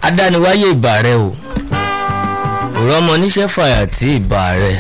adániwáyé ìbà rẹ o òrò ọmọ oníṣẹ́ fàyà tí ìbà rẹ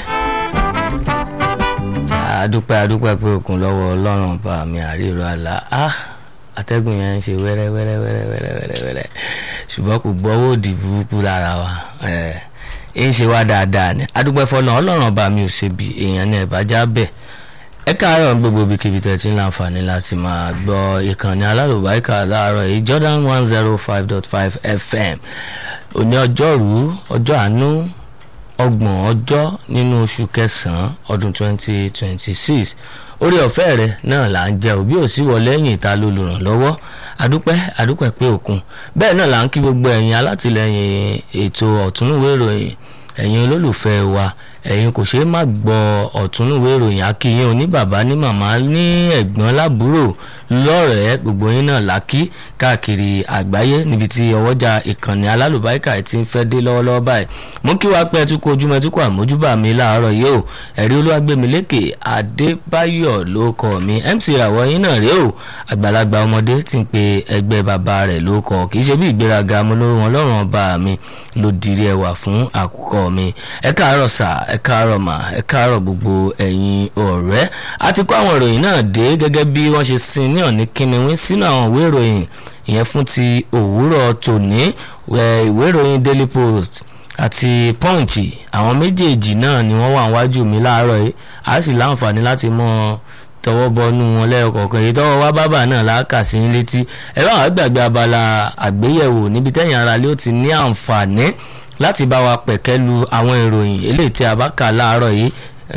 adúpẹ́ adúpẹ́ pé òkun lọ́wọ́ ọlọ́run bá mi àríro àlá ah atẹ́gùn yẹn ń ṣe wẹ́rẹ́ wẹ́rẹ́ wẹ́rẹ́ wẹ́rẹ́ wẹ́rẹ́ wẹ́rẹ́ ṣùgbọ́n kò gbọ́wọ́ òdì burúkú lára wa ẹ̀ ń ṣe wá dáadáa ni adúpẹ́ fọlọ́n ọlọ́run ọba mi ò ṣe bí èèyàn ní ẹ̀bájá bẹ́ẹ̀ ẹ káàárọ̀ gbogbo ibikíbi tẹ̀ tí ń láǹfààní láti máa gbọ́ ìkànnì alálùbáríkà láàárọ̀ yìí Jordan one zero five dot five FM òní ọjọ́rú ọjọ́ àánú ọgbọ̀n ọjọ́ nínú oṣù kẹsàn-án ọdún twenty twenty six orí ọ̀fẹ́ rẹ náà là ń jẹ òbí òsì wọ lẹ́yìn ìta lólùrànlọ́wọ́ adúpẹ́ adúpẹ́ pé òkun bẹ́ẹ̀ náà là ń kí gbogbo ẹ̀yin alátìlẹyìn ètò ọ̀túnúwé ìròyìn ẹ̀yin olólùfẹ́ wa ẹ̀yin kò ṣeé má gbọ́ ọ̀túnúwé ìròyìn akíyín oní bàbá ní màmá ní ẹ̀gbọ́n lábúrò lọ́rẹ̀ẹ́ gbogbo yín náà lákì káàkiri àgbáyé níbi tí ọwọ́jà ìkànnì alálùbáríkà ti ń fẹ́ dé lọ́wọ́lọ́wọ́ báyìí mo kí wá pé ẹtúkọ ojúmọ́ ẹtúkọ àmójúbà mi láàárọ̀ yìí o ẹ̀rí olúwàgbẹ̀mílékè adébáyọ̀ ló kọ́ mi mc ìràwọ̀ yín náà rèé o àgbàlagbà ọmọdé ti ń pe ẹgbẹ́ bàbá rẹ̀ ló kọ́ kì í ṣe bí ìgbéraga mo lórí wọn lọ́rùn ọba mi ló dirí ẹwà fún àkùkọ mi ẹ káàárọ̀ sà ẹ káàárọ̀ mà ẹ káàárọ̀ gbogbo ẹ̀yin ọ̀rẹ́ a ti kó àwọn ìròyìn náà dé gẹ́gẹ́ bí wọ́n ṣe sin ní ọ̀ní kíniwín sínú àwọn ìwé ìròyìn ìyẹn fún ti òwúrọ̀ tòní ìwé ìròyìn daily post àti punch àwọn méjèèjì náà ni wọ́n wà níwájú mi láàárọ̀ yìí a sì láǹfààní láti mọ tọwọ́ bọnú wọn lẹ́ẹ̀kọ̀ọ̀kan èyí tọwọ́ wá bábà náà láàkà sí létí ẹ bá wàá gbàgbé abala àgbéyẹ̀wò níbi tẹ́yìn ara lé ó ti ní àǹfààní láti bá wa pẹ̀kẹ́ lu àwọn ìròyìn eléyìí tí a bá kà láàárọ̀ yìí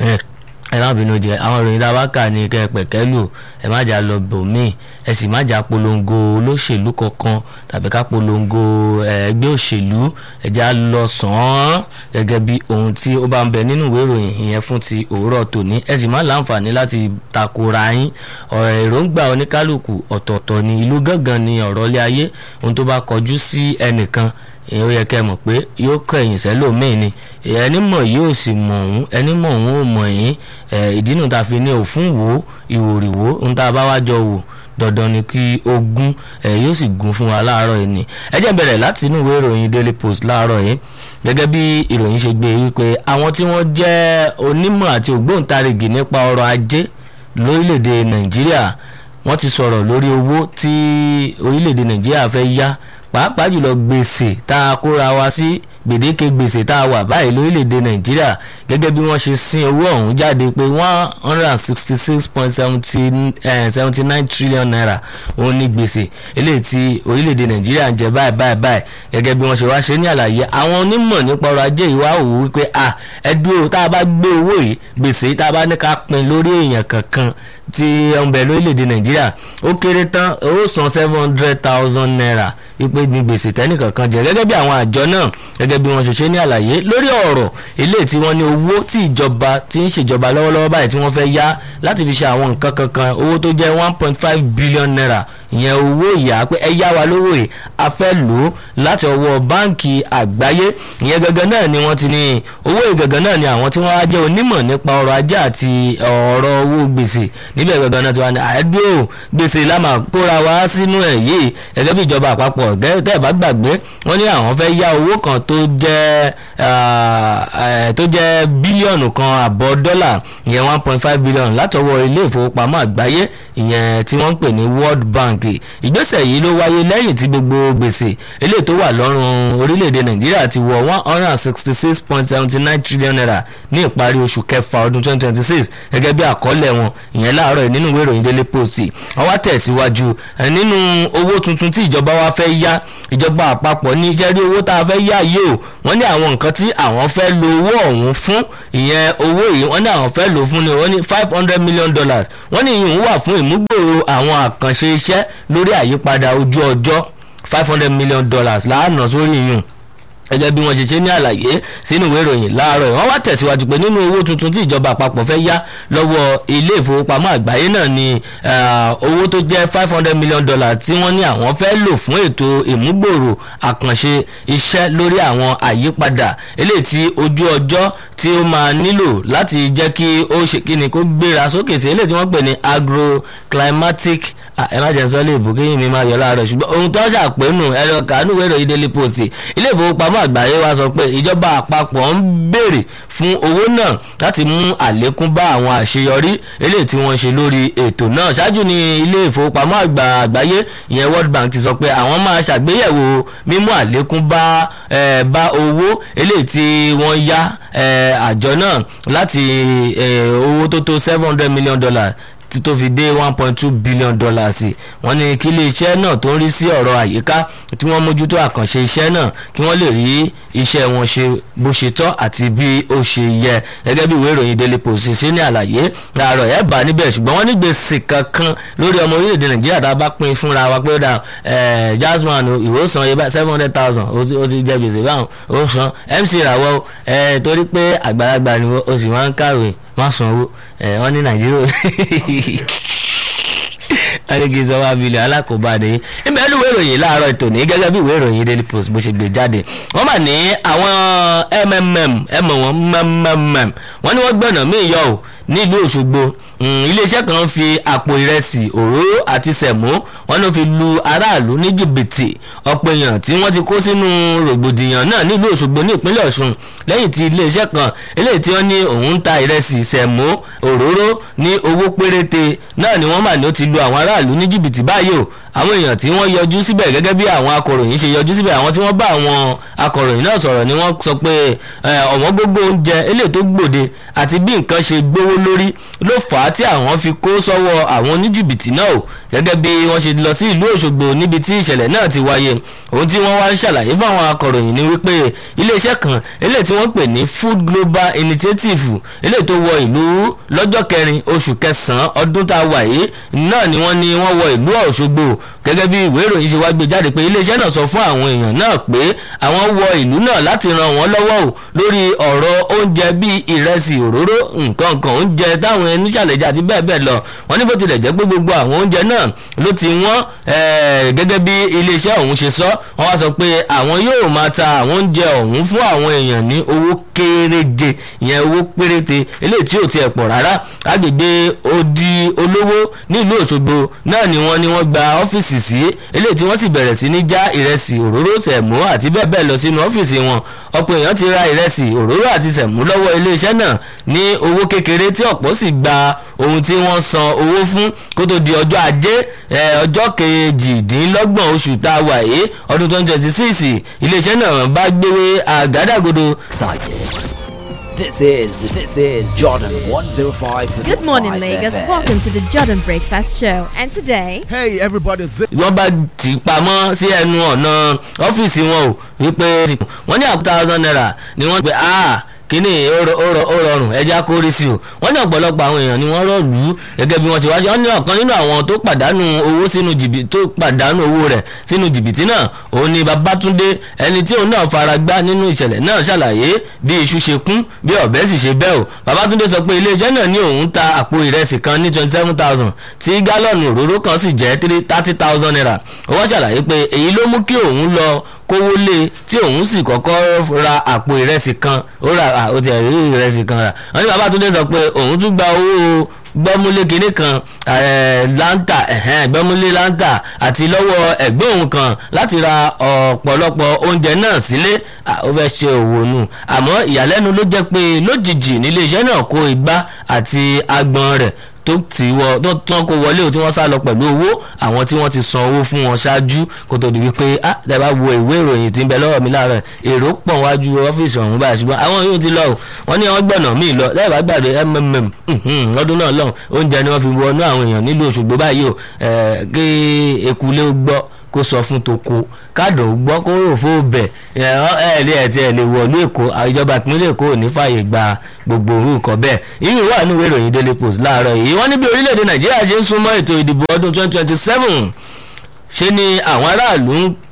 ẹ má bínú jẹ àwọn ìròyìn tá a bá kà ní kẹ pẹ̀kẹ́ lù ẹ má jà lọ bòmíì ẹ sì má jà polongo olóṣèlú kankan tàbí ká polongo ẹgbẹ́ òṣèlú ẹ já lọ sàn án gẹ́gẹ́ bí ohun tí ó bá ń bẹ nínú ìwé ìròyìn ìyẹn fún ti òwúrọ̀ tòní ẹ sì má láǹfààní láti takora yín ọ̀rọ̀ èròǹgbà oníkálukú ọ̀tọ̀ọ̀tọ̀ ní ìlú gángan ní ọ̀rọ̀ ilé ayé ohun tó bá kọjú sí ẹnìkan èèyàn yẹ kẹ́ mọ̀ pé yóò kọ ẹ̀yìn sẹ́lòmíì ni ẹni mọ̀ yóò sì mọ̀ òun ẹni mọ̀ òun ò mọ̀ yín ìdínú ta fi ní òfún wo ìwòrìwò ohun tá a bá wá jọ wò dandan ni kí ó gún ẹ yóò sì gún fún wa láàárọ̀ yìí ni ẹ jẹ́ bẹ̀rẹ̀ láti inú ìwé ìròyìn Daily Post láàárọ̀ yìí gẹ́gẹ́ bí ìròyìn ṣe gbé wípé àwọn tí wọ́n jẹ́ onímọ̀ àti ògbóǹtarìgì nípa ọrọ̀ ajé lórílẹ̀‐èdè Nàìjíríà wọ́n ti sọ̀rọ̀ lórí owó tí orílẹ̀‐èdè Nàìjíríà fẹ́ yá pàápàá jùlọ gbèsè tá a kóra wa sí gbèdéke gbèsè tá a wà báyìí lórílẹ̀‐èdè nàìjíríà gẹ́gẹ́ bí wọ́n ṣe sin owó ọ̀hún jáde pé one hundred and sixty six point seventy nine trillion naira òun ní gbèsè eléyìí tí orílẹ̀‐èdè nàìjíríà ń jẹ báyìí báyìí báyìí gẹ́gẹ́ bí wọ́n ṣe wá ṣe ní àlàyé àwọn onímọ̀ nípa ọrọ̀ ajé yìí wá wò wípé à ẹ dúró tá a bá gbé owó yìí gbèsè tá a bá ní ká pín lórí èèyàn kankan tí ń bẹ lórílẹ̀‐èdè nàìjíríà ó kéré tán ó san seven hundred thousand naira wípé ní gbèsè tẹ́nìkankan jẹ gẹ́gẹ́ bí àwọn àjọ náà gẹ́gẹ́ bí wọ́n ṣe ṣe ní àlàyé lórí ọ̀rọ̀ ilé tí wọ́n ní owó tí ìjọba ti ń ṣèjọba lọ́wọ́lọ́wọ́ báyìí tí wọ́n fẹ́ yá láti fi ṣe àwọn nǹkan kankan owó tó jẹ́ one point five billion naira ìyẹn owó ìyá pé ẹ yá wa lówó yìí a fẹ́ lò ó láti ọwọ́ báǹkì àgbáyé ìyẹn gangan náà ni wọ́n ti ní owó ìgangan náà ni àwọn tí wọ́n á jẹ́ onímọ̀ nípa ọrọ̀ ajé àti ọ̀rọ̀ owó gbèsè níbẹ̀ gangan náà ti wá ní àádúró gbèsè lámà kóra wá sínú ẹ̀ yìí gẹ́gẹ́ bí ìjọba àpapọ̀ tẹ́ ẹ̀ bá gbàgbé wọ́n ní àwọn fẹ́ yá owó kan tó jẹ́ tó jẹ́ bílíọ̀nù kan àbọ̀ dọ́là ìyẹn one point five billion látọwọ́ ilé ìfowópamọ́ àgbáyé ìyẹn tí wọ́n ń pè ní World Bank ìgbésẹ̀ yìí ló wáyé lẹ́yìn tí gbogbo gbèsè eléyìí tó wà lọ́rùn orílẹ̀-èdè Nàìjíríà ti wọ one hundred and sixty six point seventy nine trillion naira ní ìparí oṣù kẹfà ọdún twenty twenty six gẹ́gẹ́ bí àkọọ́lẹ̀ wọn ìyẹn láàárọ̀ nínú ìwé ìròyìn Daily Post wọ́n wá tẹ̀síwájú nínú owó tuntun tí ìjọba wa fẹ́ yá ìjọba àpapọ̀ ní iṣẹ́ rí owó tá a fẹ́ yá yìí o wọ́n ní àwọn nǹkan tí àwọn fẹ́ lo owó ọ̀hún fún ìyẹn owó yìí wọ́n ní àwọn fẹ́ lò fún ni wọ́n ní five hundred million dollars wọ́n ní ìyún wà fún ìmúgbòòrò àwọn àkànṣe iṣẹ́ lórí àyípadà ojú ọjọ́ five hundred million dollars láàánú sórí ìyún gẹ́gẹ́ bí wọ́n ṣe ṣe ní àlàyé sínú ìwé ìròyìn láàárọ̀ wọ́n wá tẹ̀síwájú pé nínú owó tuntun tí ìjọba àpapọ̀ fẹ́ yá lọ́wọ́ ilé ìfowópamọ́ àgbáyé náà ni owó tó jẹ́ five hundred million dollars tí wọ́n ní àwọn fẹ́ lò fún ètò ìmúgbòòrò àkànṣe iṣẹ́ lórí àwọn àyípadà eléyìí tí ojú ọjọ́ tí ó máa nílò láti jẹ́ kí ó ṣe kí ni kó gbéra sókè sí eléyìí tí wọ́n pè ní agroclimatic ẹ má jẹ́ sọ lè bù kéyìn mi máa yọ láàárọ̀ ṣùgbọ́n ohun tó ṣàpénú ẹ̀rọ kàánú wẹ̀rọ ìdílé post ilé ìfowópamọ́ àgbáyé wa sọ pé ìjọba àpapọ̀ ń béèrè fún owó náà láti mú àlékún bá àwọn àṣeyọrí eléyìí tí wọ́n ṣe lórí ètò náà ṣáájú ní ilé ìfowópamọ́ àgbà àgbáyé ìyẹn World Bank ti sọ pé àwọn máa ṣàgbéyẹ̀wò mímú àlékún bá bá owó eléyìí tí wọ́n yá àjọ náà láti owó tó tó seven hundred million dollars tí tó fi dé one point two billion dollars wọ́n ní kí iléeṣẹ́ náà tó ń rí sí ọ̀rọ̀ àyíká tí wọ́n mójútó àkànṣe iṣẹ́ náà kí wọ́n lè rí iṣẹ́ wọn ṣe bó ṣe tọ́ àti bí ó ṣe yẹ gẹ́gẹ́ bí ìwé ìròyìn Daily Post ṣe ní àlàyé láàárọ̀ ẹ̀ bá níbẹ̀ ṣùgbọ́n wọ́n ní gbèsè kankan lórí ọmọ orílẹ̀-èdè Nàìjíríà tá a bá pín fúnra wa pé ó dà Jasmine ìwòsàn yẹ seven hundred thousand ó ti jẹ gbèsè báwọn ó san MC Rawọ́ torí pé àgbàlagbà ni ó sì máa ń kàwé má sanwó wọ́n ní nàìjíríà alege sọwọ abilẹ alákòóbáde níbi ẹnu ìwé ìròyìn láàárọ̀ ètò ní gẹ́gẹ́ bí ìwé ìròyìn daily post bó ṣe gbé jáde wọ́n mà ní àwọn mmm ẹmọ wọn mmm wọ́n ní wọ́n gbọ̀nà míì yọ ò nílùú Òṣogbo iléeṣẹ́ kan fi àpò ìrẹsì òróró àti sẹ̀mó wọ́n ló fi lu aráàlú ní jìbìtì ọ̀pọ̀ èèyàn tí wọ́n ti kó sínú rògbòdìyàn náà nílùú Òṣogbo ní ìpínlẹ̀ Ọ̀ṣun lẹ́yìn tí iléeṣẹ́ kan eléyìí tí wọ́n ní òun ń ta ìrẹsì sẹ̀mó òróró ní owó péréte náà ni wọ́n mà ní ó ti lu àwọn aráàlú ní jìbìtì báyìí o àwọn èèyàn tí wọ́n yọjú síbẹ̀ gẹ́gẹ́ bí àwọn akọ̀ròyìn ṣe yọjú síbẹ̀ àwọn tí wọ́n bá àwọn akọ̀ròyìn náà sọ̀rọ̀ ni wọ́n sọ pé ọ̀wọ́n gbogbo oúnjẹ eléyìí tó gbòde àti bí nǹkan ṣe gbówó lórí ló fà á tí àwọn fi kó sọ́wọ́ àwọn oníjìbìtì náà o gẹ́gẹ́ bí wọ́n ṣe lọ sí ìlú Òṣogbo níbi tí ìṣẹ̀lẹ̀ náà ti wáyé ohun tí wọ́n wá ń ṣàlàyé fún àwọn akọ̀ròyìn ni wípé iléeṣẹ́ kan eléyìí tí wọ́n pè ní Food Global Initiative eléyìí tó wọ ìlú lọ́jọ́ kẹrin oṣù kẹsàn-án ọdún tá a wà yìí náà ni wọ́n ní wọ́n wọ ìlú Òṣogbo gẹ́gẹ́ bí ìwé ìròyìn ṣe wá gbé jáde pé iléeṣẹ́ náà sọ fún àwọn èèyàn náà pé àwọn wọ ìlú náà láti ran wọ́n lọ́wọ́ o lórí ọ̀rọ̀ oúnjẹ bíi ìrẹsì òróró nǹkan kan oúnjẹ táwọn ẹni ṣàlẹ̀jà àti bẹ́ẹ̀ bẹ́ẹ̀ lọ wọ́n ní bó tilẹ̀ jẹ́ pé gbogbo àwọn oúnjẹ náà ló ti wọ́n gẹ́gẹ́ bí iléeṣẹ́ ọ̀hún ṣe sọ wọ́n wá sọ pé àwọn yóò máa ta àwọn oúnjẹ ọ̀hún fún àwọn èèyàn ní owó kéréje ìyẹn owó péréte eléyìí tí ò tiẹ̀ pọ̀ rárá agbègbè odi olówó nílùú Òṣogbo náà ni wọ́n ní wọ́n gba ọ́fíìsì sí eléyìí tí wọ́n sì bẹ̀rẹ̀ sí ní já ìrẹsì òróró sẹ̀mó àti bẹ́ẹ̀ bẹ́ẹ̀ lọ sínú ọ́fíìsì wọn ọ̀pọ̀ èèyàn ti ra ìrẹsì òróró àti sẹ̀mó lọ́wọ́ iléeṣẹ́ náà ní owó kékeré tí ọ̀pọ̀ sì gba ohun tí wọ́n san owó fún kó tó di ọjọ́ ajé ọjọ́ kejìdínlọ́gbọ̀n oṣù tá a wà yìí ọdún twenty twenty six iléeṣẹ́ náà bá gbéwé àgádágodo. This is this is Jordan 105. Good morning, Lagos. Welcome to the Jordan Breakfast Show. And today, Hey everybody, this wọ́n bá tì í pamọ́ sí ẹnu ọ̀nà ọ́fíìsì wọn o wípé wọ́n ní àkútà thousand naira ni wọ́n pe ah kíní ó rọ- ó rọ- ó rọrùn ẹja kórè sí o wọ́n ní ọ̀pọ̀lọpọ̀ àwọn èèyàn ni wọ́n rọ̀lú gẹ́gẹ́ bí wọ́n ti wá ṣe wọ́n ní ọ̀kan nínú àwọn tó pàdánù owó sínú jìbìtì tó pàdánù owó rẹ̀ sínú jìbìtì náà òun ni Babátúndé ẹni tí òun náà fara gbá nínú ìṣẹ̀lẹ̀ náà ṣàlàyé bí iṣu ṣe kún bí ọ̀bẹ sì ṣe bẹ́ o Babátúndé sọ pé iléeṣẹ́ náà ní òun ta àpò ìrẹsì kan ní twenty seven thousand tí gálọ́ọ̀nù òróró kan sì jẹ́ thirty thousand naira ó wá ṣàlàyé pé èyí ló mú kí òun lọ kówó lé tí òun sì kọ́kọ́ ra àpò ìrẹsì kan ó ra à, ó ti rí ìrẹsì kan rà wọ́n ní Babátúndé sọ pé òun tún gba owó gbọ́múlé kinní kan eh, láńtà ẹ̀hẹ́n, gbọ́múlé láńtà àti lọ́wọ́ ẹ̀gbẹ́ òun kan láti ra ọ̀pọ̀lọpọ̀ oúnjẹ náà sílé à, ó fẹ́ ṣe òwò nù àmọ́ ìyàlẹ́nu ló jẹ́ pé lójijì nílé iṣẹ́ náà kó igbá àti agbọ̀n rẹ̀ tó ti wọ tó tán kó wọlé o tí wọ́n sá lọ pẹ̀lú owó àwọn tí wọ́n ti san owó fún wọn ṣáájú kó tó di wípé ah tẹ́ bá wo ìwé ìròyìn tí ń bẹ lọ́wọ́ mi láàárọ̀ èrò pọ̀ wájú ọ́fíìsì ọ̀hún báyìí ṣùgbọ́n àwọn yóò ti lọ o wọ́n ní wọ́n gbọ̀nà míì lọ lẹ́yìn bá gbàgbé mmm mhm, lọ́dún náà lọ́hùn oúnjẹ ni wọ́n fi wọnú àwọn èèyàn nílùú Òṣogbo báyìí o eh, kí ekulé ó gbọ́ kó sọ fún toko káàdùn ó gbọ́ kó rò fún ọbẹ̀ ẹ ẹ lé ẹ̀ tí ẹ lè wọ̀lú èkó ìjọba ìpínlẹ̀ èkó ò ní fààyè gba gbogbo òru nǹkan bẹ́ẹ̀ irú wà nínú ìwé ìròyìn daily post láàárọ̀ yìí wọ́n ní bí orílẹ̀-èdè nàìjíríà ṣe ń súnmọ́ ètò ìdìbò ọdún 2027 ṣe ni àwọn aráàlú ń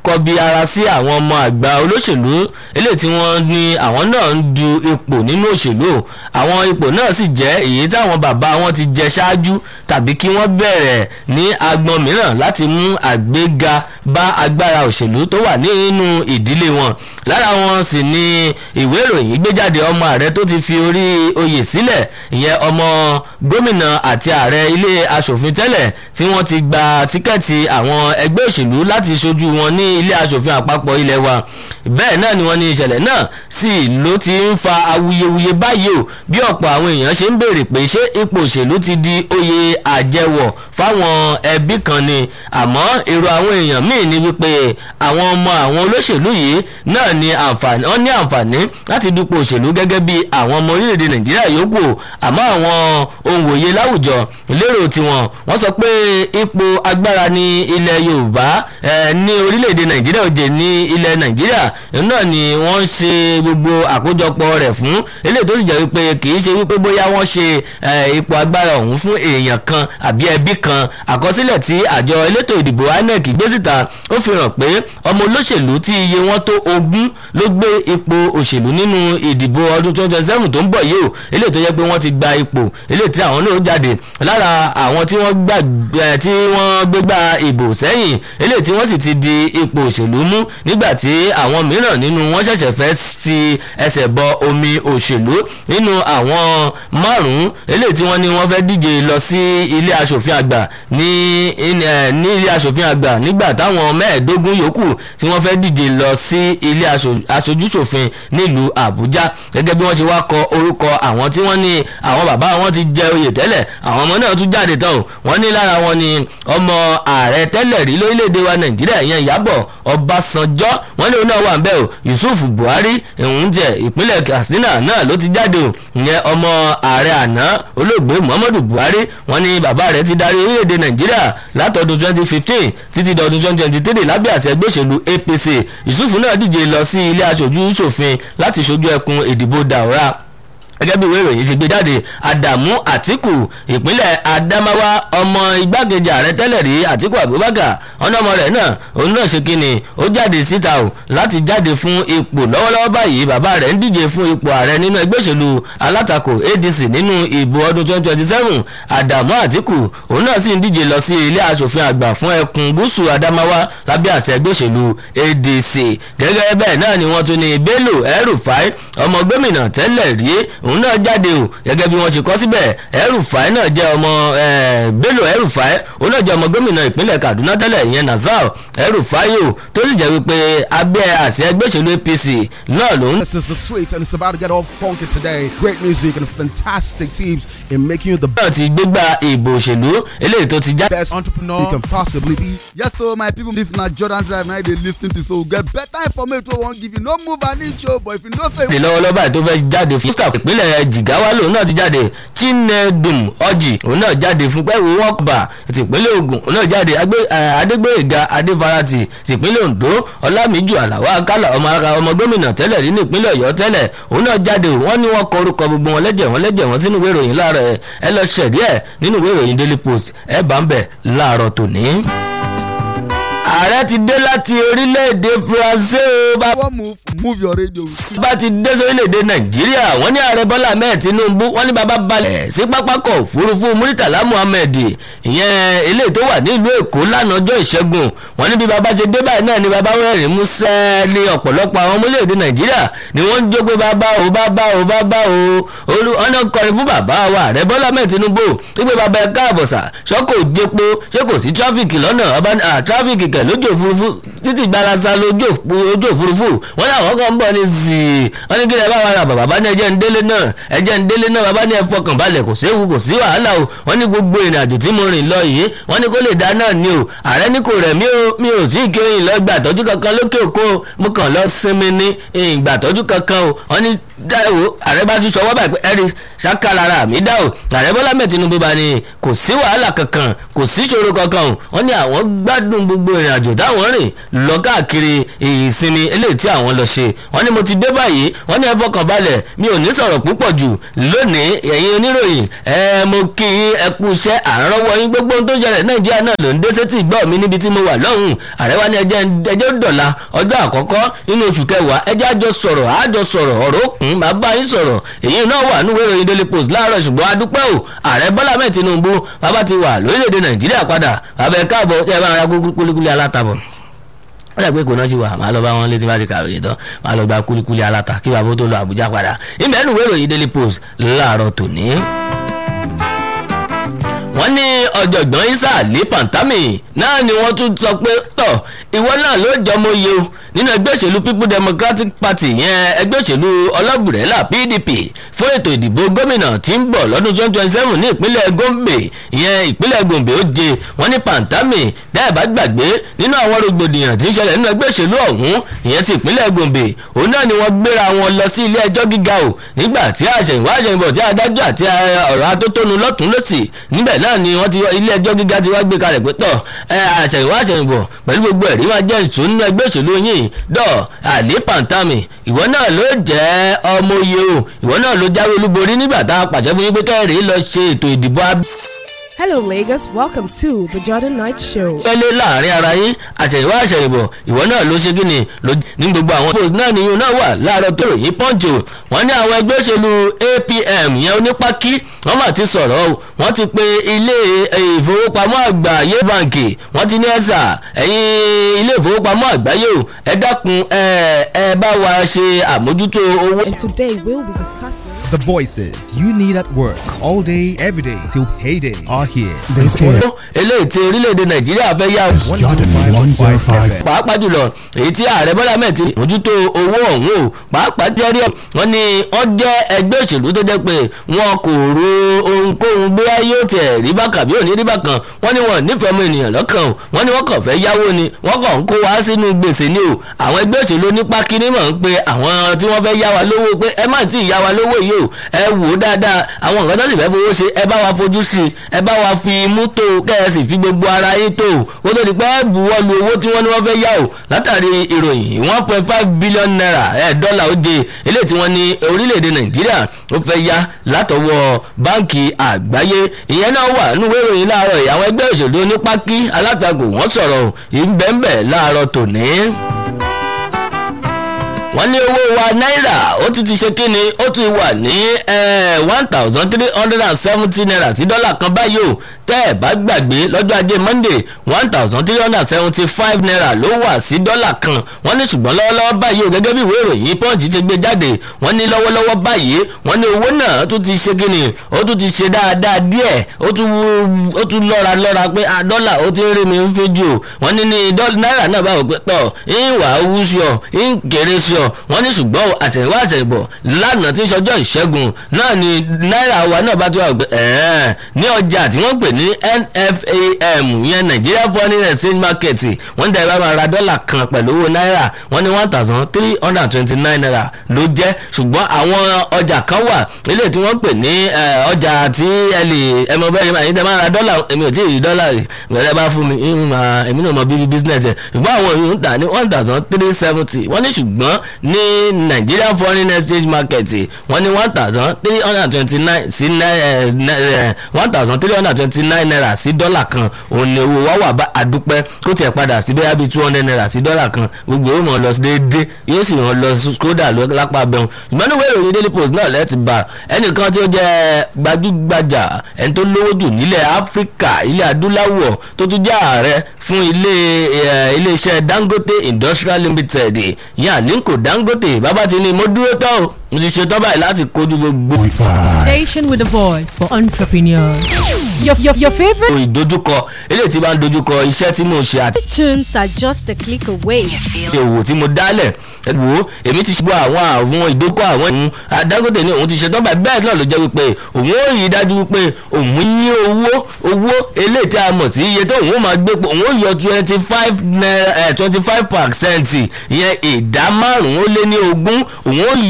kọbi ara sí àwọn ọmọ àgbà olóṣèlú eléyìí tí wọ́n ní àwọn náà ń du ipò nínú òṣèlú o àwọn ipò náà sì jẹ́ èyí táwọn bàbá wọn ti jẹ ṣáájú tàbí kí wọ́n bẹ̀rẹ̀ ní agbọn mìíràn láti mú àgbéga bá agbára òṣèlú tó wà nínú ìdílé wọn lára wọn sì ni ìwé ìròyìn gbéjáde ọmọ ààrẹ tó ti fi orí oyè sílẹ̀ ìyẹn ọmọ gómìnà àti ààrẹ ilé asòfin tẹ́lẹ̀ tí wọ́n ti gba tíkẹ́ẹ̀tì àwọn ẹgbẹ́ òṣèlú láti ṣojú wọn ní ilé asòfin àpapọ̀ ilé wa bẹ́ẹ̀ náà ni wọ́n ní ìṣẹ̀lẹ̀ náà sì ló ti ń fa awuyewuye báyìí o bí ọ̀pọ̀ àwọn èèyàn ṣe ń béèrè pé ṣé ipò òṣèlú ti di oyè àjẹwọ̀ fáwọn ẹbí kan ni àmọ́ èrò àwọn èèyàn míì ni wípé àwọn ọmọ àwọn olóṣèlú yìí náà ní àǹfààní wọ́n ní àǹfààní láti dupò òṣèlú gẹ́gẹ́ bí àwọn ọmọ orílẹ̀-èdè nàìjíríà yòókù àmọ́ àwọn ohun wòye láwùjọ lérò tiwọn wọ́n sọ pé ipò agbára ní ilẹ̀ yorùbá ní orílẹ̀-èdè nàìjíríà òjè ní ilẹ̀ nàìjíríà náà ni wọ́n ń ṣe gbogbo àkójọpọ̀ rẹ̀ fún eléyìí tó sì jẹ́ wípé kì í ṣe wípé bóyá wọ́n ṣe ipò agbára ọ̀hún fún èèyàn kan àbí ẹbí kan àkọsílẹ̀ tí àjọ elétò ìdìbò inec gbé síta ó fi hàn pé ọmọ olóṣèlú tí iye wọn tó ogún ló gbé ipò òṣèlú nínú ìdìbò ọdún twenty twenty seven tó ń bọ̀ yìí o eléyìí tó yẹ pé wọ́n ti gba ipò eléyìí tí àwọn náà jáde lára àwọn tí wọ́n gbà tí wọ́n gbégbá ìbò sẹ́yìn eléyìí tí wọ́n sì ti di ipò òṣèlú mú nígbà tí àwọn mìíràn nínú wọn ṣẹ̀ṣẹ̀ fẹ́ ti ẹsẹ̀ bọ omi òṣèlú nínú àwọn márùn-ún eléyìí tí wọ́n ní wọ́n fẹ́ díje lọ sí ilé asòfin àgbà ní ní ilé asòfin àgbà nígbà táwọn mẹ́ẹ̀ẹ́dógún yòókù tí wọ́n fẹ́ díje lọ sí ilé aṣojúṣòfin nílùú àbújá gẹ́gẹ́ bí wọ́n ṣe wá kọ orúkọ àwọn tí wọ́n ní àwọn bàbá wọn ti jẹ oyè tẹ́lẹ̀ àwọn ọmọ náà tún jáde tán o wọ́n ní lára wọn ni ọmọ ààrẹ tẹ́lẹ̀ rí lórílẹ̀‐èdè wa nàìjíríà ìyẹn ìyábọ̀ ọbásanjọ́ wọ́n ní òun náà wà ń bẹ̀ o yusuf buhari ìhun jẹ ìpínlẹ̀ katsina náà ló ti jáde o ìyẹn ọmọ ààrẹ àná olóògbé muhammadu buhari wọ́n ní bàbá rẹ̀ ti darí orílẹ̀‐èdè nàìjíríà látọdún twenty fifteen títí dọdún twenty twenty three lábẹ́ àṣẹ ẹgbẹ́ òṣèlú apc yusuf náà díje lọ sí ilé aṣojú ṣòfin láti ṣojú ẹkùn ìdìbò daura gẹ́gẹ́ bí ìwé ìròyìn ti gbé jáde Adamu Atiku ìpínlẹ̀ Adamawa ọmọ igbákejì ààrẹ tẹ́lẹ̀ rí Atiku Abubakar ọ̀nà ọmọ rẹ̀ náà òun náà ṣe kíni ó jáde síta o láti jáde fún ipò lọ́wọ́lọ́wọ́ báyìí bàbá rẹ̀ ń díje fún ipò ààrẹ nínú ẹgbẹ́ òṣèlú alátakò ADC nínú ìbò ọdún 2027 Adamu Atiku òun náà sì ń díje lọ sí ilé asòfin àgbà fún ẹkùn gúúsù Adamawa lábẹ́ àṣẹ ẹgbẹ́ òṣèlú ADC gẹ́gẹ́ bẹ́ẹ̀ náà ni wọ́n tún ní Bello El-Rufai ọmọ gómìnà tẹ́lẹ̀ rí òun náà jáde o gẹ́gẹ́ bí wọ́n ṣe kọ́ síbẹ̀ El-Rufai náà jẹ́ ọmọ Bello El-Rufai òun náà jẹ́ ọmọ gómìnà ìpínlẹ̀ Kaduna tẹ́lẹ̀ ìyẹn Nazar El-Rufai o tó sì jẹ́ wípé abẹ́ àṣẹ ẹgbẹ́ òṣèlú APC náà ló ń. This is the sweet and it's about to get all funky today. Great music and fantastic teams in making you the náà ti gbégbá ìbò òṣèlú eléyìí tó ti já. best entrepreneur you can possibly be. Yes, so my people, this na Jordan Drive now they lis ten to so get better information wey wan give you. No move an inch o, but if you know say. jáde lọ́wọ́lọ́wọ́ báyìí tó fẹ́ jáde fún staff ìpínlẹ̀ Jigawa lòun náà ti jáde Chinedum Ọjì òun náà jáde fún pẹ́ẹ́wò wọ́ọ̀kùbà tìpínlẹ̀ Ògùn òun náà jáde Adégbóyèga Adéfarati tìpínlẹ̀ Ondo Ọlámíjù Àlàwà Akálà ọmọ ara ọmọ gómìnà tẹ́lẹ̀ rí ní ìpínlẹ̀ Ọ̀yọ́ tẹ́lẹ̀ òun náà jáde wọ́n ní wọ́n kọ orúkọ gbogbo wọn lẹ́jẹ̀ wọn lẹ́jẹ̀ wọn sínú ìwé ìròyìn láàárọ̀ ẹ lọ ṣẹ̀rí ẹ̀ nínú ìwé ìròyìn Daily Post ẹ bá ń bẹ̀ láàárọ̀ tòní ààrẹ ti dé láti orílẹ̀-èdè France o bá one move move your radio with bá ti dé sórílẹ̀-èdè nàìjíríà wọ́n ní ààrẹ bọ́lá ahmed tinubu wọ́n ní bàbá balẹ̀ sí pápákọ̀ òfurufú muritala muhammed ìyẹn eléyìí tó wà nílùú èkó lánàá ọjọ́ ìṣẹ́gun wọ́n ní bí bàbá ṣe dé báyìí náà ni bàbá rẹ́rìn músẹ́ ní ọ̀pọ̀lọpọ̀ àwọn ọmọ orílẹ̀-èdè nàìjíríà ni wọ́n ń jó pé bàbá o bàbá o bàbá o olú ọ̀nà kọrin fún bàbá wa ààrẹ bọ́lá ahmed tinubu wípé bàbá ẹ káàbọ̀ sà ṣọ́kò jẹ́pọ̀ ṣé kò sí tráfíkì lọ́nà ọba tráfíkì kẹ̀ lójú òfurufú títí gbarasa lójú òfurufú wọ́n ní àwọn kan ń bọ̀ ní zìí wọ́n ní kí lè bá wa ra bàbá ní ẹjẹ́ ń délé náà ẹjẹ́ ń délé náà bàbá ní ẹ fọkàn balẹ̀ kò séwu kò sí wàhálà o wọ́n ní gbogbo ìrìn àjò tí mo rìn lọ yìí wọ́n ní kó lè dá náà ni o ààrẹ ní kò rẹ̀ mí o mi ò sí ìkéyìn lọ gbà tọ́jú kankan lókè òkun mo kàn lọ sinmi ní ìgbà tọ́jú kankan o wọ́n ní dá ẹ wo ààrẹ bá tún sọwọ́ báyìí pé ẹ̀rí ṣàkàlára mi dá o ààrẹ bọ́lá mẹ́ẹ̀ tinubu bá ní kò sí wàhálà kankan kò sí ìṣòro kankan o wọ́n ní àwọn gbádùn gbogbo ìrìn àjò táwọn rìn lọ káàkiri ìsinmi eléyìí tí àwọn lọ ṣe wọ́n ní mo ti dé báyìí wọ́n ní ẹ fọkàn balẹ̀ mi ò ní sọ̀rọ̀ púpọ̀ jù lónìí ẹ̀yin oníròyìn ẹ mo kí yín ẹ kú iṣẹ́ àrọ́wọ́ yín gbogbo ohun tó ṣẹlẹ̀ nàìjíríà náà ló ń dé sétí ìgbọ́ mi níbi tí mo wà lọ́hùn ààrẹ wa ní ẹjẹ́ ẹjẹ́ dọ̀la ọjọ́ àkọ́kọ́ nínú oṣù kẹwàá ẹjẹ́ àjọ sọ̀rọ̀ àjọ sọ̀rọ̀ ọ̀rọ̀ òkun máa bá yín sọ̀rọ̀ èyí náà wà nínú ìròyìn daily post láàárọ̀ ṣùgbọ́n adúpẹ́ o ààrẹ bọ́lá mẹ́ẹ̀ tinubu bàbá ti wà lórílẹ̀‐èdè nàìjíríà padà bàbá ẹ̀ káàbọ̀ ẹ bá ara kúlíkúlí alátabọ̀ wọ́n dàgbé kò náà ṣì wà máa lọ bá wọn létí bá ti kàwé tán máa lọ gba kúlíkúlí aláta kí bàbá tó lọ àbújá padà ìmẹ́nu ìròyìn daily post láàárọ̀ tòní wọ́n ní ọ̀jọ̀gbọ́n isa ali pantami náà ni wọ́n tún sọ pé tọ̀ ìwọ náà ló jọmọ iye o nínú ẹgbẹ́ òṣèlú people democratic party yẹn ẹgbẹ́ òṣèlú ọlọ́gbùrẹ́là pdp fún ètò ìdìbò gómìnà tí ń bọ̀ lọ́dún twenty twenty seven ní ìpínlẹ̀ gombe ìyẹn ìpínlẹ̀ gombe ó je wọ́n ní pantami dáìbá gbàgbé nínú àwọn rògbòdìyàn tí ń ṣẹlẹ̀ nínú ẹgbẹ́ òṣèlú ọ̀hún ìyẹn ti ìpínlẹ̀ gombe òun náà ni wọ́n gbéra wọn lọ sí ilé ẹjọ́ gíga o nígbà tí àṣẹ̀yìnwá àṣẹ̀yìnbọ̀ tí adájọ́ àti ọ̀rọ̀ atótónu lọ́tún lọ́sì níbẹ̀ náà ni wọ́n ti ilé ẹjọ́ gíga ti wá gbé kalẹ̀ pé tọ̀ ẹ àṣẹ̀yìnwá àṣẹ̀yìnbọ̀ pẹ̀lú gbogbo ẹ̀rí máa jẹ́ ìṣó nínú ẹgbẹ́ òṣèlú yìí dọ̀ àlè pàǹtàmì ìwọ náà ló jẹ́ ọmọ oyè o ìwọ náà ló jáwé olúborí nígbà tá a pàṣẹ fún yín pé kẹ́rì lọ ṣe ètò ìdìbò abẹ́. Hello, Lagos. Welcome to the Jordan Night Show. pẹ́lẹ́ láàrin ara yín àṣẹ̀yìnwá àṣẹ̀yìnbọ̀ ìwọ náà ló ṣe kíni ló ní gbogbo àwọn post náà nìyẹn náà wà láàárọ̀ tó ròyìn pọ́ǹchì o wọ́n ní àwọn ẹgbẹ́ òṣèlú apm yẹn onípákí wọ́n mà ti sọ̀rọ̀ o wọ́n ti pe ilé ìfowópamọ́ àgbáyé báǹkì wọ́n ti ní ẹ̀sà ẹ̀yìn ilé ìfowópamọ́ àgbáyé o ẹ dákun ẹ ẹ bá wa ṣe àmójútó owó. And today we'll be discussing. The voices you need at work all day, every day till payday are here. This is eléyìí tí orílẹ̀-èdè nàìjíríà fẹ́ yá o. Jordan 105. pàápàá jùlọ èyí tí ààrẹ bọ́lá mẹ́ẹ̀ ti mójútó owó ọ̀hún o pàápàá jẹ́rí ẹ̀ wọ́n ní wọ́n jẹ́ ẹgbẹ́ òṣèlú tó jẹ́ pé wọn kò ro ohunkóhun bóyá yóò tẹ̀ rí bákan bí ò ní rí bákan wọ́n ní wọn nífẹ̀ẹ́ ọmọ ènìyàn lọ́kàn o wọ́n ní wọ́n kàn fẹ́ yáwó ni wọ́n kàn ń kó wá sínú gbèsè ni o àwọn ẹgbẹ́ òṣèlú nípa kíní mọ̀ ń pe àwọn tí wọ́n fẹ́ yá wa lówó pé ẹ má tí ì yá wa lówó yìí o ẹ wò ó dáadáa àwọn nǹkan tó sì fẹ́ fowó ṣe ẹ bá wa fojú sí i ẹ bá wa fi imú tó o kẹ́ ẹ sì fi gbogbo ara yín tó o kó tó di pé ẹ buwọ́ lu owó tí wọ́n ní wọ́n fẹ́ yá o látàrí ìròyìn one point five billion naira ẹ̀ dọ́là ó de eléyìí tí wọ́n ní orílẹ̀-èdè nàìjíríà ó fẹ́ yá látọwọ́ báǹkì àgbáyé ìyẹn náà wà nínú ìròyìn láàárọ̀ yìí àwọn ẹgbẹ́ òṣèlú onípákí alátakò wọ́n sọ̀rọ̀ ìbẹ̀ǹbẹ̀ láàárọ̀ tòní wọ́n ní owó wa náírà ó ti ti ṣe kíni ó ti wà ní one thousand three hundred and seventy naira sí dọ́là kan báyìí o tẹ́ ẹ̀ bá gbàgbé lọ́jọ́ ajé monday one thousand three hundred and seventy five naira ló wà sí dọ́là kan wọ́n ní ṣùgbọ́n lọ́wọ́lọ́wọ́ báyìí o gẹ́gẹ́ bí ìwé ìròyìn punch ti gbé jáde wọ́n ní lọ́wọ́lọ́wọ́ báyìí wọ́n ní owó náà tó ti ṣe kíni ó tún ti ṣe dáadáa díẹ̀ ó tún lọ́ra lọ́ra pé dọ́là ó ti ń rí mi ń fi jù wọ́n ní ní náírà náà báwo pé tọ̀ ń wà á wú sí ọ ń kéré sí ọ wọ́n ní ṣùgbọ́n àtẹ̀wá àtẹ̀bọ̀ lánàá tí ń ṣọjọ́ ìṣẹ́gun náà ni náírà wa náà bá tó wà pé ẹ̀ẹ́n ní ọjà tí wọ́n pè ní nfam yẹn nigeria foreign exchange market wọ́n ní dàbí máa ra dọ́là kan pẹ̀lú owó náírà wọ́n ní one thousand three hundred and twenty nine naira ló jẹ́ ṣùgbọ́n àwọn ọjà kan wà ilé tí wọ́n pè ní ọjà tí ẹ lè ẹmọ bẹ́ẹ̀ máa yín tẹ́ máa ra dọ́là èmi ò tí ì rí dọ́là rẹ̀ gbẹ̀rẹ̀ bá fún mi èmi náà mọ bíbí business ẹ̀ ṣùgbọ́n àwọn yòó ń tà ní one thousand three seventy wọ́n ní ṣùgbọ́n ní nigeria foreign exchange market wọ́n ní one thousand three hundred and twenty nine sí one thousand three hundred and twenty nine naira sí dọ́là kan òun ni owó wa wà bá àdúpẹ́ kó tiẹ̀ padà sí bẹ́ẹ̀ bí two hundred naira sí dọ́là kan gbogbo yóò mọ̀ lọ sí déédéé yóò sì mọ̀ lọ skoda lápá abẹ́hùn ṣùgbọ́n níwèé ìròyìn daily post náà lẹ́ẹ̀tì bá ẹnìkan tí ó jẹ́ gbajúgbajà ẹni tó lówó jù nílẹ̀ áfíríkà ilẹ̀ adúláwọ̀ tó tún jẹ́ ààrẹ fún ilé iléeṣẹ́ dangote industrial limited yẹn àlínkò dangote bàbá ti ní mo dúró tán o mo ti ṣetán báyìí láti kojú gbogbo. Station with a voice for entrepreneurs. Your, your, your favorite ìdojúkọ eléyìí tí bá ń dojúkọ iṣẹ́ tí mò ń ṣe àti tunes are just a click away. òwò tí mo dálẹ̀ ẹ wò ó èmi ti ṣubú àwọn àwọn ìdókò àwọn ìhun adágòdè ní òun ti ṣetán báyìí bẹ́ẹ̀ náà ló jẹ́ wípé òun ó yí dájú wípé òun ní owó owó eléyìí tí a mọ̀ sí iye tó òun ó máa gbé pò òun ó yọ twenty five naira twenty five percent ìyẹn ìdá márùn-ún ó lé ní ogún òun ó yọ kúrò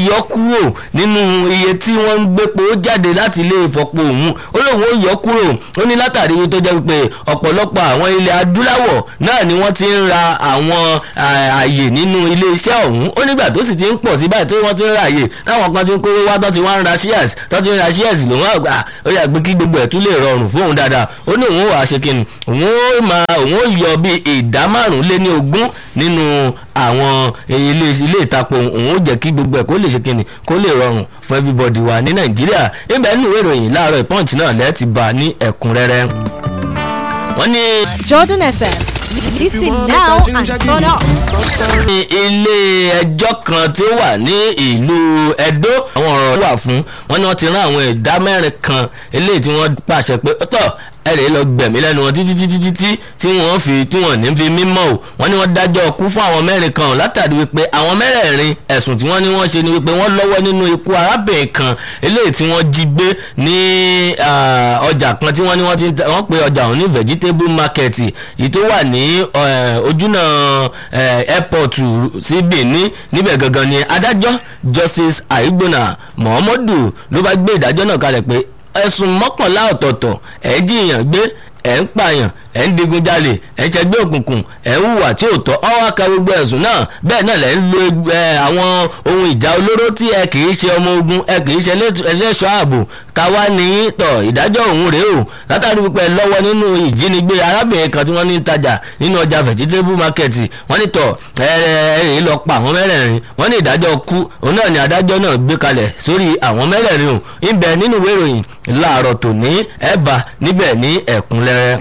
kúrò nínú iye tí wọ́n ń gbépo jáde láti ilé ìfọpo òun ó lóun ó yọ kúrò ó ní látàrí tó jẹ́ pé ọ̀pọ̀lọpọ̀ àwọn ilẹ̀ adúláwọ̀ náà ni wọ́n ti ń ra àwọn àyè nínú ilé iṣẹ́ ọ̀hún ó nígbà tó sì ti ń pọ̀ sí báyìí tó wọ́n ti ń ra àyè táwọn kan ti ń kówó wá tó ti wá ń ra shares tó ti ń ra shares lòun àgbà ó yà gbé kí gbogbo ẹ̀ tún lè rọrùn fóun dáadáa ó ní òun ó wàá ṣe kí ni òun ó máa òun ó yọ bíi ìdá márùn lé ní ogún nínú àwọn ilé ilé ìtapo òun ó jẹ́ kí gbogbo ẹ̀ kó lè ṣe kí ni kó lè rọrùn fún everybody wa ní nàìjíríà ibẹ̀ nínú ìwé ìròyìn láàárọ̀ ìpọ́ǹtì náà lẹ́ẹ̀ ti bá ní ẹ̀kúnrẹ́rẹ́ wọ́n ní. Jordan FM. Listen now and turn up. ní ilé ẹjọ́ kan tí ó wà ní ìlú Ẹdó àwọn ọ̀rọ̀ wà fún wọn ni wọ́n ti rán àwọn ìdá mẹ́rin kan eléyìí tí wọ́n pàṣẹ pé tọ́ ẹ̀rẹ̀ lọ gbẹ̀mí lẹ́nu wọn títí títí títí tí wọ́n fi tí wọ́n ní fi mímọ́ o wọ́n ní wọ́n dájọ́ kú fún àwọn mẹ́rin kan látàrí wípé àwọn mẹ́rẹ̀ẹ̀rin ẹ̀sùn tí wọ́n ní wọ́n ṣe ni wípé wọ́n lọ́wọ́ nínú ikú arábìnrin kan eléyìí tí wọ́n jí gbé ní ọjà kan tí wọ́n ní wọ́n ti wọ́n pe ọjà òun ní vegetable market èyí tó wà ní ojúnà airport sí Benin níbẹ̀ gangan ni adájọ́ Justice Aigbona Muhammadu ló bá gbé ìdájọ́ náà kalẹ̀ pé ẹ̀sùn mọ́kànlá ọ̀tọ̀ọ̀tọ̀ ẹ̀ jiyàn gbé ẹ̀ ń pààyàn ẹ̀ ń digunjalè ẹ̀ ń ṣẹgbẹ́ òkùnkùn ẹ̀ ń hùwà tí ò tọ́ ọwọ́ aka gbogbo ẹ̀sùn náà bẹ́ẹ̀ náà lẹ̀ ń lo àwọn ohun ìjà olóró tí ẹ kì í ṣe ọmọ ogun ẹ kì í ṣe ẹlẹ́ṣọ́ ààbò káwá ní tọ̀ ìdájọ́ òun rèé o látàrí pípẹ́ lọ́wọ́ nínú ìjínigbé arábìnrin kan tí wọ́n ní tajà nínú ọjà vegetable market wọ́n ní tọ̀ ẹ ẹ lọ pa àwọn mẹ́rẹ̀ẹ̀rin wọ́n ní ìdájọ́ kú òun náà ni adájọ́ náà gbé kalẹ̀ sórí àwọn mẹ́rẹ̀ẹ̀rin o ibẹ̀ nínú ìwé ìròyìn láàárọ̀ tòní ẹ̀ bá níbẹ̀ ní ẹ̀kúnrẹ́rẹ́.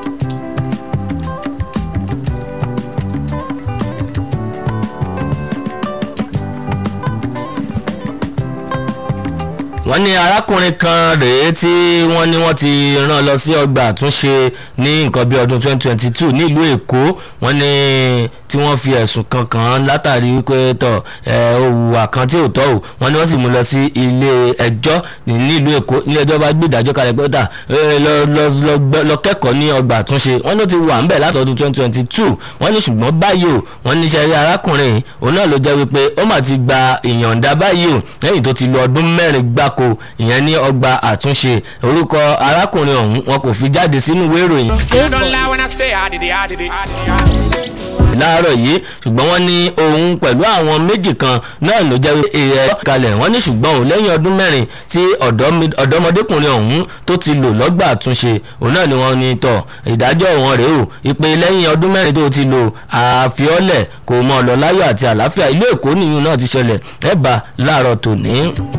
wọ́n ní arákùnrin kan rèé tí wọ́n ní wọ́n ti rán lọ sí ọgbà àtúnṣe ní nǹkan bí ọdún 2022 nílùú èkó wọ́n ní tí wọ́n fi ẹ̀sùn kan kàn án látàrí wípé tọ̀ òwúwà kan tí ò tọ́ ò wọ́n ní wọ́n sì mú lọ sí ilé ẹjọ́ nílùú èkó ilé ẹjọ́ bá gbé ìdájọ́ kalẹ̀ pé tà lọ kẹ́kọ̀ọ́ ní ọgbà àtúnṣe wọ́n ló ti wà ńbẹ̀ láti ọdún 2022 wọ́n ní ṣùgbọ́n báyìí o wọ́n ní sẹ́rí arákùnrin òun náà ló jẹ́ wípé ó mà ti gba ìyọ̀ǹda báyìí o lẹ́yìn tó ti lo ọdún mẹ́rin gbáko ìyẹn ní ọgbà àtúnṣe orúkọ arákùnrin ọ̀hún wọn kò fi jáde sínú ìwé ìròyìn láàárọ̀ yìí ṣùgbọ́n wọ́n ní òun pẹ̀lú àwọn méjì kan náà ló jẹ́ èèyàn kalẹ̀ wọ́n ní ṣùgbọ́n òun lẹ́yìn ọdún mẹ́rin tí ọ̀dọ́mọdékùnrin ọ̀hún tó ti lò lọ́gbà àtúnṣe òun náà ni wọ́n ní tọ̀ ìdájọ́ wọn rèé o ìpè lẹ́yìn ọdún mẹ́rin tó ti lò àfiọ́lẹ̀ kò mọ̀ ọ̀lọ́ láyọ̀ àti àlàáfíà ìlú èkó nìyún náà ti ṣẹlẹ̀ ẹ̀bà láàárọ̀ tòní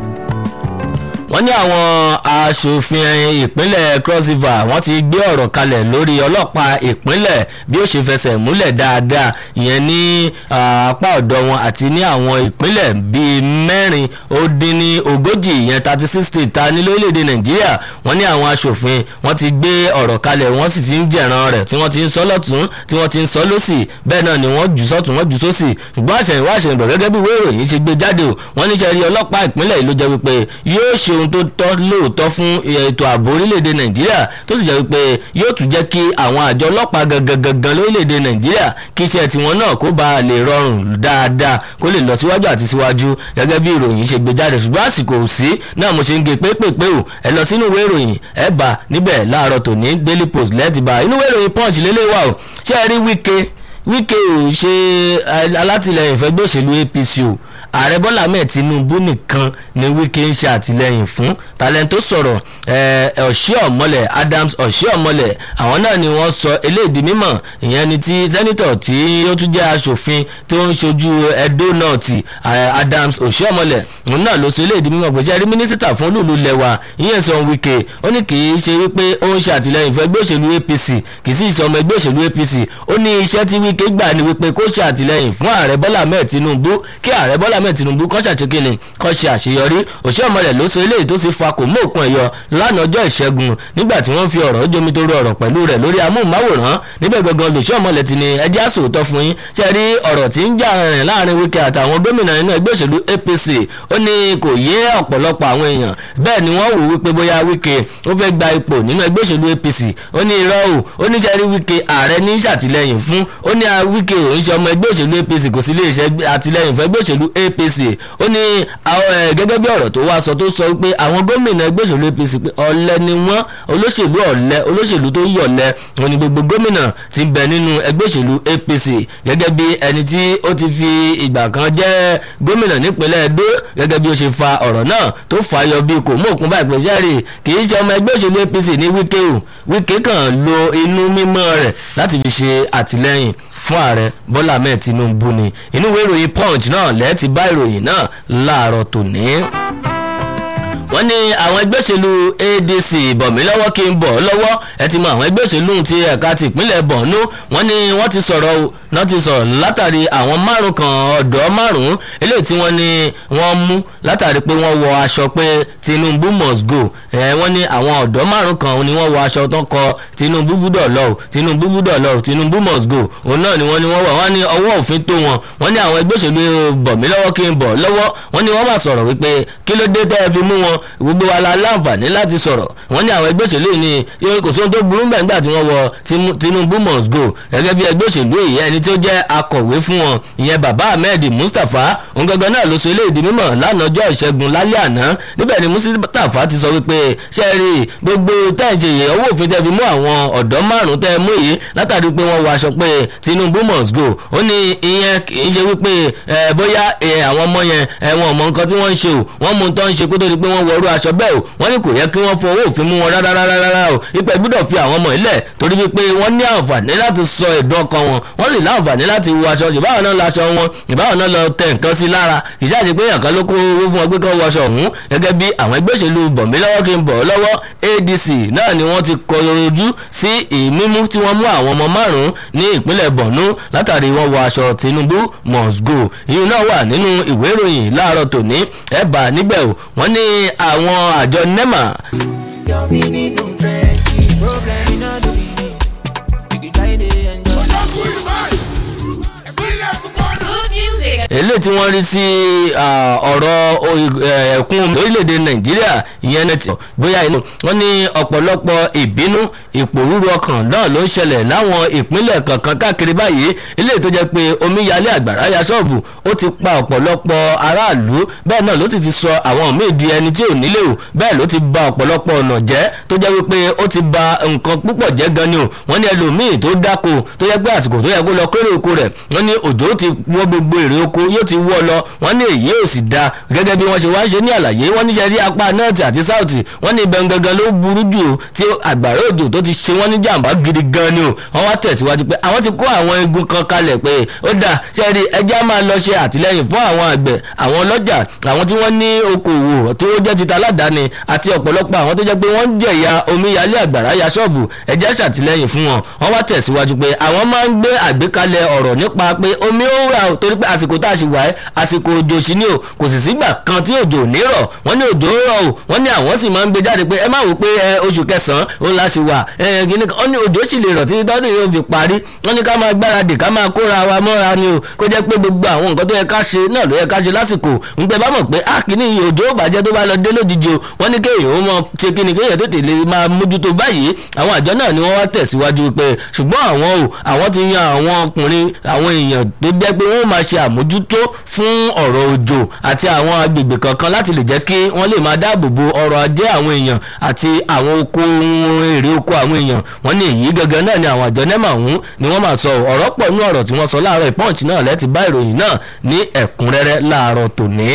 wọ́n ní àwọn aṣòfin ìpínlẹ̀ cross river wọ́n ti gbé ọ̀rọ̀ kalẹ̀ lórí ọlọ́pàá ìpínlẹ̀ bí ó ṣe fẹsẹ̀ múlẹ̀ dáadáa ìyẹn ní apá ọ̀dọ̀ wọn àti ní àwọn ìpínlẹ̀ bíi mẹ́rin ó dín ní ogójì ìyẹn thirty six state ta ní lórílẹ̀‐èdè nàìjíríà wọ́n ní àwọn aṣòfin wọ́n ti gbé ọ̀rọ̀ kalẹ̀ wọ́n sì ti ń jẹ̀ràn rẹ̀ tí wọ́n ti ń sọ lọ́tún tí wọ́n ti ń sọ lọ́sì bẹ́ẹ̀ náà ni wọ́n jù sọ́tún wọ́n jù sósì ṣùgbọ́n àṣẹyìnwá àṣẹyìnbọ̀ gẹ́gẹ́ bí ìwé ìròyìn ṣe gbé jáde o wọ́n ní sẹ́rí ọlọ́pàá ìpínlẹ̀ yìí ló jẹ́ wípé yóò ṣe ohun tó tọ́ lóòótọ́ fún ètò ààbò orílẹ̀-èdè nàìjíríà tó sì jẹ́ wípé yóò tún jẹ́ kí àwọn àjọ ọlọ́pàá gangan gangan lórílẹ̀-èdè nàìjíríà kí iṣẹ́ tiwọn náà kó bá lè rọrùn dáadáa kó lè lọ síwájú àti síwájú gẹ́gẹ́ bí ìròyìn ṣe gbé jáde ṣùgbọ́n àsìkò ò sí náà mo ṣe ń gé pépèpé o ẹ lọ sínú ìwé ìròyìn ẹ bá níbẹ̀ láàárọ̀ tòní daily post lẹ́ẹ̀tì bá inú ìwé ìròyìn punch lélẹ́wà o ṣé ẹ rí wíkẹ́ wíkẹ́ ò ṣe alátìlẹyìn fẹ́gbẹ́ òṣèlú apc o ààrẹ bọ́lá ahmed tinubu nìkan ni wíkẹ́ ń ṣe àtìlẹyìn fún talento sọ̀rọ̀ ọ̀ṣẹ́ adams ọ̀ṣẹ́ ọ̀mọ́lẹ̀ àwọn náà ni wọ́n sọ eléèdì mímọ̀ ìyẹn ni ti sẹ́nitọ̀ tí ó tún jẹ́ aṣòfin tó ń ṣojú edo north adams ọ̀ṣẹ́ ọ̀mọ́lẹ̀ òun náà ló sọ eléèdì mímọ̀ pé sẹ́rí mínísítà fún olúùlú lẹ́wà ìyẹn sọ wíkẹ́ ó ní kì í ṣe wípé ó ń ṣe àtìlẹyìn fún ẹgbẹ́ òṣèlú apc kì í sì ṣe ọmọ ẹgbẹ́ òṣèlú apc ó ní iṣẹ́ tí wíkẹ́ gbà ní wípé kó ṣe àtìlẹyìn fún ààrẹ bọ́lá ahmed tinubu kí ààrẹ bọ́lá ahmed tinubu kọ́ ṣàṣekínni kọ́ ṣe àṣeyọrí òṣìṣẹ́ ọmọlẹ̀ ló sọ eléyìí tó sì fa kò mú òkun ẹ̀yọ lánàá ọjọ́ ìṣẹ́gun nígbà tí wọ́n fi ọ̀rọ̀ jomitoro ọ̀rọ̀ pẹ̀lú rẹ̀ lórí amóhùnmáwòrán níbẹ̀ gangan lòṣìṣẹ́ ọmọlẹ̀ ti ní ẹjẹ́ àsòótọ́ fún yín ṣe rí ọ̀rọ̀ tí ń jà rìn láàrin wíkẹ́ àtàwọn gómìnà inú ẹgbẹ́ òṣèlú apc ó ní kò yé ọ̀pọ̀lọpọ̀ àwọn èèyàn bẹ́ẹ̀ ni wọ́n wò wípé bóyá wíkẹ́ ó fẹ́ gba ipò nínú ẹgbẹ́ òṣèlú apc ó ní irọ́ o ó ní ṣe rí wíkẹ́ ààrẹ ní ṣàtìlẹ́yìn fún ó ní ní Wike ò ń ṣe ọmọ ẹgbẹ́ òṣèlú APC kò sí iléeṣẹ́ àtìlẹ́yìn fún ẹgbẹ́ òṣèlú APC ó ní gẹ́gẹ́ bí ọ̀rọ̀ tó wá sọ tó sọ pé àwọn gómìnà ẹgbẹ́ òṣèlú APC pé ọ̀lẹ ni wọ́n olóṣèlú ọ̀lẹ olóṣèlú tó yọ̀lẹ wọn ni gbogbo gómìnà ti bẹ nínú ẹgbẹ́ òṣèlú APC gẹ́gẹ́ bí ẹni tí ó ti fi ìgbà kan jẹ́ gómìnà nípínlẹ̀ Edo gẹ́gẹ́ bí ó ṣe fa ọ̀rọ̀ náà tó fàyọ bí kò mú òkun báyìí pé sẹ́rì kì í ṣe ọmọ ẹgbẹ́ òṣèlú APC ní Wike o Wike kàn lo inú mímọ́ rẹ̀ láti fi ṣe àtìlẹ́yìn fún ààrẹ Bọ́lá Ahmed Tinubu ni inú ìwé ìròyìn Punch náà lẹ́ẹ̀ ti bá ìròyìn náà láàárọ̀ tòní wọ́n ní àwọn ẹgbẹ́ òṣèlú ADC bọ̀mí lọ́wọ́ kí n bọ̀ lọ́wọ́ ẹ ti mọ àwọn ẹgbẹ́ òṣèlú ti ẹ̀ka ti ìpínlẹ̀ Borno wọ́n ní wọ́n ti sọ̀rọ̀ o náà ti sọ̀rọ̀ látàrí àwọn márùn kan ọ̀dọ́ márùn eléyìí tí wọ́n ní wọ́n mú látàrí pé wọ́n wọ aṣọ pé Tinubu must go ẹ wọ́n ní àwọn ọ̀dọ́ márùn kan ni wọ́n wọ aṣọ tó ń kọ Tinubu gbúdọ̀ lọ o Tinubu gbúdọ̀ lọ o Tinubu must go òun náà ni wọ́n ní wọ́n wọ̀ wọ́n ní ọwọ́ òfin tó wọn wọ́n ní àwọn ẹgbẹ́ òṣèlú bọ̀mí lọ́wọ́ kí n bọ̀ lọ́wọ́ wọ́n ní wọ́n máa sọ̀rọ̀ wípé kí ló dé tẹ́ ẹ fi mú wọn gbogbo wa la láǹfààní láti sọ̀rọ̀ wọ́n ní àwọn ẹgbẹ́ òṣèlú yìí ni yóò kò sóhun tó burú bẹ́ẹ̀ nígbà tí wọ́n wọ Tinubu must go gẹ́gẹ́ bí ẹgbẹ́ òṣèlú yìí ẹni tí ó jẹ́ akọ̀wé fún wọn ìyẹn bàbá Ahmed Mustapha òun gangan náà ló sọ eléyìí di mímọ̀ lánàá ọjọ́ ìṣẹ́gun lálẹ́ àná níbẹ̀ ni Mustapha ti sọ wípé ṣe rí gbogbo tẹ́ǹjì yìí owó òfin tẹ́ fi mú àwọn ọ̀dọ́ márùn tẹ́ mú yìí látàrí pé wọ́n wọ aṣọ pé Tinubu must go ó ní ìyẹn kì í ṣe wípé bóyá àwọn ọmọ yẹn wọn ò mọ nǹkan tí wọ́n ń ṣe o wọ́n mú un tán ń ṣe kó tó di pé wọ́n wọrú aṣọ bẹ́ẹ̀ o wọ́n ní kò yẹ kí wọ́n fọwọ́ òfin mú wọn rárá rárá rárá o ipò gbọ́dọ̀ fi àwọn ọmọ ilẹ̀ torí wípé wọ́n ní àǹfààní láti sọ ẹ̀dùn ọkàn wọn wọ́n lè láǹfààní láti wọ aṣọ ìbáwọn náà laṣọ wọn ìbáwọn náà lọ tẹ nǹkan sí lára ìjáde pé èèyàn kan ló kó owó fún wọn pé kán wọṣọ ọ̀hún gẹ́gẹ́ bí àwọn ẹgbẹ́ òṣèlú bọ̀mí lọ́wọ́ kí n bọ̀ lọ́wọ́ ADC náà ni wọ́n ti kọ ojú sí ìmímú tí wọ́n mú àwọn ọmọ márùn-ún ní ìpínlẹ̀ Borno látàrí wọ́n wọ aṣọ Tinubu must go ìyún náà wà nínú ìwé ìròyìn láàárọ̀ tòní ẹ̀ bá níbẹ̀ o wọ́n ní àwọn àjọ NEMA Yọ̀mí nínú trenches, problem iná ló fi ní. You can try to enjoy. eléyìí tí wọ́n rí sí ọ̀rọ̀ ẹ̀kún orílẹ̀-èdè nàìjíríà ìyẹn náà ti bóyá inú wọ́n ní ọ̀pọ̀lọpọ̀ ìbínú ìpòrúru ọkàn náà ló ń ṣẹlẹ̀ láwọn ìpínlẹ̀ kankan káàkiri báyìí eléyìí tó jẹ́ pé omíyalé àgbàrá ya ṣọ́ọ̀bù ó ti pa ọ̀pọ̀lọpọ̀ aráàlú bẹ́ẹ̀ náà ló sì ti sọ àwọn míì di ẹni tí ò nílé o bẹ́ẹ̀ ló ti ba ọ̀pọ̀lọpọ̀ ọ̀nà jẹ́ tó jẹ́ wípé ó ti ba nǹkan púpọ̀ jẹ́ gan ni o wọ́n ní ẹlòmíì tó dáko tó yẹ pé àsìkò tó yẹ kó lọ kéré oko rẹ̀ wọ́n ní òjò ti wọ́ gbogbo èrè oko yóò ti wọ́ lọ wọ́n ní èyí ò sì da gẹ́gẹ́ bí wọ́n ṣe wá ń ṣe ní àlàyé wọ́n níṣẹ́ rí apá nọ́ọ̀tì àti sáùtì wọ́n ní ibẹ̀ gangan ló burú jù tí àgbàrá òjò tó ti ṣe wọ́n ní jàǹbá gidi gan ni o wọ́n wá tẹ̀síwájú pé àwọn ti kó àwọn igun kan kalẹ̀ pé ó dà ṣe rí ẹjẹ́ á máa lọ ṣe àtìlẹ́yìn fún àwọn àgbẹ̀ àwọn ọlọ́jà àwọn tí wọ́n ní okòwò tí ó jẹ́ títa aládàáni àti ọ̀pọ̀lọpọ̀ àwọn tó jẹ́ pé wọ́n ń jẹ̀yà omíyalé àgbàrá ya ṣọ́ọ̀bù ẹjẹ́ ṣàtìlẹ́yìn fún wọn wọ́n wá tẹ̀síwájú pé àwọn máa ń gbé àgbékalẹ̀ ọ̀rọ̀ nípa pé omi ó rà torí pé àsìkò tá a ṣì wáyé àsìkò òjò sí ni o kò sì sígbà kan tí òjò ò ní rọ̀ wọ́n ní òjò rọ̀ o wọ́n ní àwọn sì máa ń gbé jáde pé ẹ má wò pé ẹ oṣù kẹsàn-án òun la ṣì wà ẹ gíní kan wọ́n ní òjò sì lè rọ̀ títí tọ́dún yóò fi parí wọ́n ní ká máa gbáradì ká máa kóra wa mọ́ra ni o kó jẹ́ pé gbogbo àwọn nǹkan tó yẹ ká ṣe náà ló yẹ ká ṣe lásìkò ń pẹ́ bá mọ̀ pé a kì í ní iye òjò ó bàjẹ́ tó bá lọ dé lójijì o wọ́n ní kéèyàn ó mọ ṣe kí ni kéèyàn tètè lè máa mójútó báyìí àwọn àjọ náà ni wọ́n wá tẹ̀síwájú pé ṣùgbọ́n àwọn o àwọn ti yan àwọn ọkùnrin àwọn èèyàn tó jẹ́ pé wọ́n máa ṣe àmójútó fún ọ̀rọ̀ òjò àti àwọn agbègbè kankan láti lè jẹ́ kí wọ́n lè máa dáàbò bo ọrọ̀ ajé àwọn èèyàn àti àwọn oko ohun èrè oko àwọn èèyàn wọ́n ní èyí gangan náà ni àwọn àjọ nẹ́mà ọ̀hún ni wọ́n máa sọ ọ̀rọ̀ pọ̀ nú ọ̀rọ̀ tí wọ́n sọ láàárọ̀ ìpọ́ǹchì náà lẹ́ti bá ìròyìn náà ní ẹ̀kúnrẹ́rẹ́ láàárọ̀ tòní.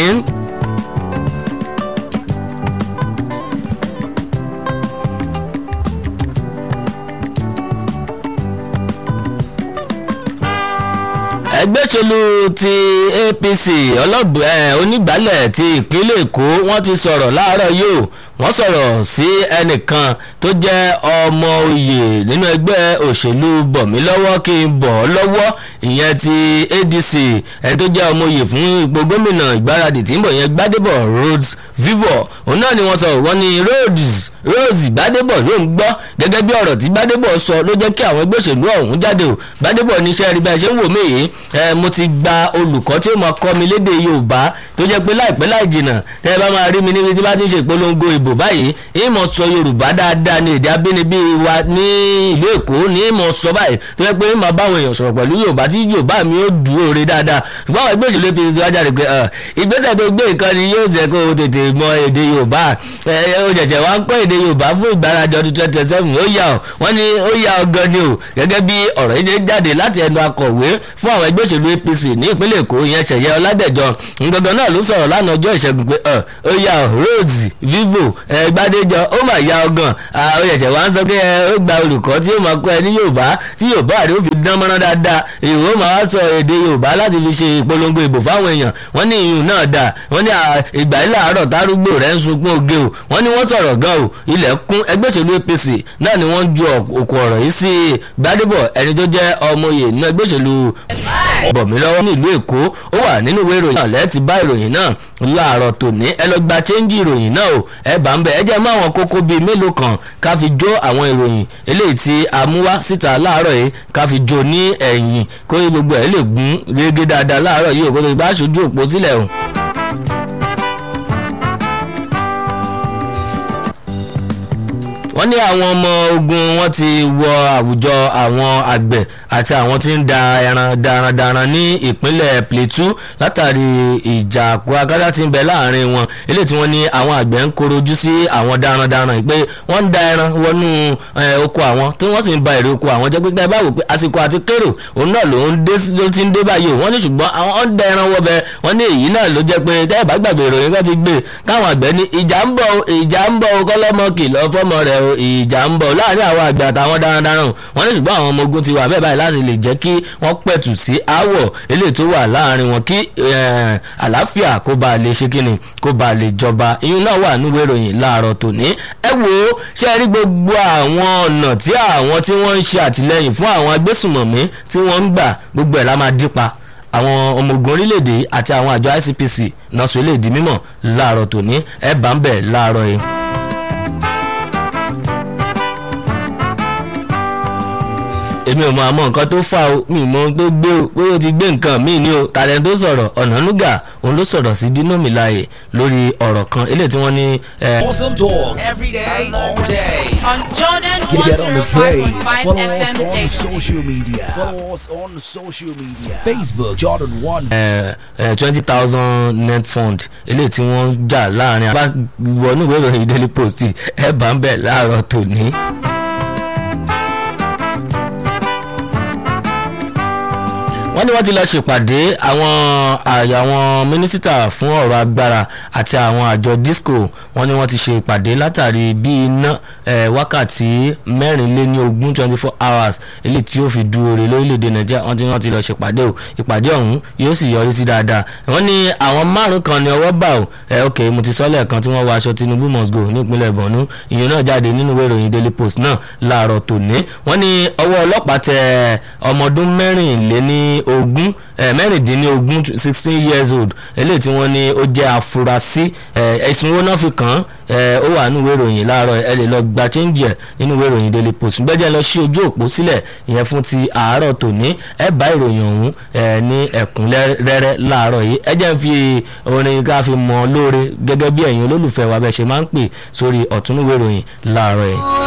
ẹgbẹ́ òṣèlú ti APC onígbàálẹ̀ ti ìpínlẹ̀ Èkó wọ́n ti sọ̀rọ̀ láàárọ̀ yìí o wọ́n sọ̀rọ̀ sí ẹnìkan tó jẹ́ ọmọ oyè nínú ẹgbẹ́ òṣèlú bọ̀mílọ́wọ́ kí n bọ̀ ọ́ lọ́wọ́ ìyẹn ti ADC ẹni tó jẹ́ ọmọ oyè fún ipò gómìnà ìgbáradì tí ń bọ̀ yẹn Gbádébọ̀ Rhodes Vivo òun náà ni wọ́n sọ wọ́n ní Rhodes Rose Gbádébọ̀ ló ń gbọ́ gẹ́gẹ́ bí ọ̀rọ̀ tí Gbádébọ̀ sọ ló jẹ́ kí àwọn ẹgbẹ́ òṣèlú ọ̀hún jáde o Gbádébọ̀ níṣẹ́ rí bẹ́ẹ̀ ṣe ń wò mí yìí mo ti gba olùkọ́ tí ó máa kọ́ mi lédè Yorùbá tó jẹ́ pé láìpẹ́ láì jìnnà tẹ́ ẹ bá máa rí mi níbi tí bá ti ń ṣe ìpolongo ìbò ìbò báyìí ìmọ̀ sọ yorùbá dáadáa ní èdè abínibí wa ní ìlú èkó ní ìmọ̀ sọ báyìí tó yẹ pé ìmọ̀ báwọn èèyàn sọ̀rọ̀ pẹ̀lú yorùbá tí yorùbá mi ó dúró re dáadáa ṣùgbọ́n àwọn ẹgbẹ́ òṣèlú apc wájà rẹ̀ pé ìgbésẹ̀ tó gbé nǹkan ni yóò ṣe kó o tètè mọ èdè yorùbá ó jẹ̀jẹ̀ wá ń kọ́ èdè yorùbá fún ìgbàlejò ọdún twenty seven ó yà ọ́ wọ́n ní ó yà ọ́ gan ni o gẹ́gẹ́ bí ọ̀rọ̀ yìí ṣe jáde láti ẹnu akọ̀wé fún àwọn ẹgbẹ́ òṣèlú apc ní ìpínlẹ̀ èkó ìyẹn ṣẹ̀yẹ ọládẹ̀jọ ngangan náà ló sọ̀rọ̀ lánàá ọjọ́ ìṣẹ́gun pé ó yà ọ́ rose vivo gbadejọ ó mà yà ọ́ gan ó yẹ̀ṣẹ̀ wá ń sọ pé ó gba olùkọ́ tí ó máa kọ́ ẹ ní yorùbá tí yorùbá rẹ̀ ó fi dán mọ́rán dáadáa ìwé ó máa sọ èdè yorùbá láti fi ṣe ìpolongo ìbò fáwọn èèyàn wọ́n ní ìyún náà dà wọ́n ní ìgbà ilẹ̀ àárọ̀ tárúgbò rẹ̀ ń sunkún oge o wọ́n ní wọ́n sọ̀rọ̀ gan o ilẹ̀ kún ẹgbẹ́ òṣèlú apc náà ni wọ́n ju òkú ọ̀rọ̀ yìí sí gbadebo ẹni tó jẹ́ ọmọye nínú ẹgbẹ́ òṣèlú bọ̀mí lọ́wọ́ nílùú èkó ó wà nínú ìwé ìròyìn náà lẹ́ẹ̀tì bá ìròyìn náà láàárọ̀ tòní ẹ lọ gba chẹ́ńjì ìròyìn náà o ẹ bá ń bẹ ẹ jẹ́ mọ́ àwọn kókó bíi mélòó kan ká fi jó àwọn ìròyìn eléyìí tí a mú wá síta láàárọ̀ yìí ká fi jó ní ẹ̀yìn kó gbogbo ẹ̀ lè gún régé dáadáa láàárọ̀ yìí òkú tó bá aṣojú òpó sílẹ̀ o. wọ́n ní àwọn ọmọ ogun wọn ti wọ àwùjọ àwọn àgbẹ̀ àti àwọn tí ń da ẹran darandaran ní ìpínlẹ̀ plateau látàrí ìjà àpò akádá tí ń bẹ láàrin wọn eléyìí tí wọ́n ní àwọn àgbẹ̀ ń korojú sí àwọn darandaran pé wọ́n ń da ẹran wọnú oko àwọn tí wọ́n sì ń ba èrè oko àwọn jẹ́ pípẹ́ báwo pé àsìkò àti kérò òun náà ló ń ti ń dé báyìí wọ́n ní ṣùgbọ́n àwọn ń da ẹran wọbẹ̀ wọ́n ní èyí náà ló jẹ́ pé tẹ́ ẹ̀ bá gbàgbé ìròyìn kan ti gbé káwọn àgbẹ̀ ní ìjà ń bọ̀ ìjà ń bọ̀ kọ́lọ́mọ kìlọ̀ fọ́mọ rẹ̀ o ìjà ń bọ̀ láàrin àwọn àgbẹ̀ àtàwọn darandaran wọ́n ní ṣùgbọ́n àwọn ọmọ ogun ti wà bẹ́ẹ̀ báyìí láti lè jẹ́ kí wọ́n pẹ̀tù sí aáwọ̀ eléyìí tó wà láàrin wọn kí àlàáfíà kó ba lè ṣe kíni kó ba lè jọba iyún náà wà nínú ìròyìn láàárọ̀ tòní ẹ wo ṣe rí gbogbo àwọn ọ̀nà tí àwọn tí wọ́n ń ṣe àtìlẹ́yìn fún àwọn agbésùmọ̀mí tí wọ́n ń gbà gbogbo ẹ̀ la máa dípa àwọn ọmọ ogun orílẹ̀-èdè àti àwọn àjọ icpc náà sọ eléyìí di mímọ̀ láàárọ̀ tòní ẹ bá ń bẹ̀ láàárọ̀ yìí. èmi ò mọ àmọ́ nǹkan tó fà ó mi mọ ohun tó gbé o pé ó ti gbé nǹkan míì ní o tàlẹ́ tó sọ̀rọ̀ ọ̀nànúgà òun ló sọ̀rọ̀ sí dínàmìláyè lórí ọ̀rọ̀ kan eléyìí tí wọ́n ní. Awesome talk every day, all day. On Jordan Get on the train. 105.5 Follow FM us on daily. social media. Follow us on social media. Facebook Jordan One. twenty thousand net fund eléyìí tí wọ́n jà láàrin àbá wọnú ìwé ìròyìn daily post ẹ̀ bá ń bẹ̀ láàárọ̀ tòní. wọ́n ní wọ́n ti lọ ṣèpàdé àwọn àwọn mínísítà fún ọ̀rọ̀ agbára àti àwọn àjọ disco wọ́n ní wọ́n ti ṣe ìpàdé látàrí bí iná wákàtí mẹ́rìnléní ogún twenty four hours eléyìí tí yóò fi du oore lórílẹ̀‐èdè nàìjíríà wọ́n ti wọ́n ti lọ ṣèpàdé o ìpàdé ọ̀hún yóò sì yọrí sí dáadáa wọ́n ní àwọn márùn kan ní ọwọ́ bá o ẹ ok mo ti sọ lẹ́ẹ̀kan tí wọ́n wọ aṣọ tinubu must go nípínlẹ̀ borno ìyẹn náà jáde nínú ìwé ìròyìn daily post náà láàárọ̀ tòní wọ́n ní ọwọ́ ọlọ́pàá tẹ ọmọdún mẹ́rìnléní ogún mẹ́rìndínlógún sixteen years old eléyìí tí wọ́n ní ó jẹ́ afurasí ẹ̀sùn owó náà fi kàn án ó wà nínú ìwé ìròyìn láàárọ̀ ẹ lè lọ gba change ẹ̀ nínú ìwé ìròyìn daily post gbẹ́jẹ́ lọ sí ojú òpó sílẹ̀ ìyẹn fún ti àárọ̀ tòní ẹ bá ìròyìn ọ̀hún ní ẹ̀kúnrẹ́rẹ́ láàárọ̀ yìí ẹ jẹ́ ń fi orin ká fi mọ́ lóore gẹ́gẹ́ bí ẹ̀yin olólùfẹ́ wa bẹ́ẹ̀ ṣe máa ń pè sórí ọ̀tún ìwé ìròyìn láàárọ̀ yìí.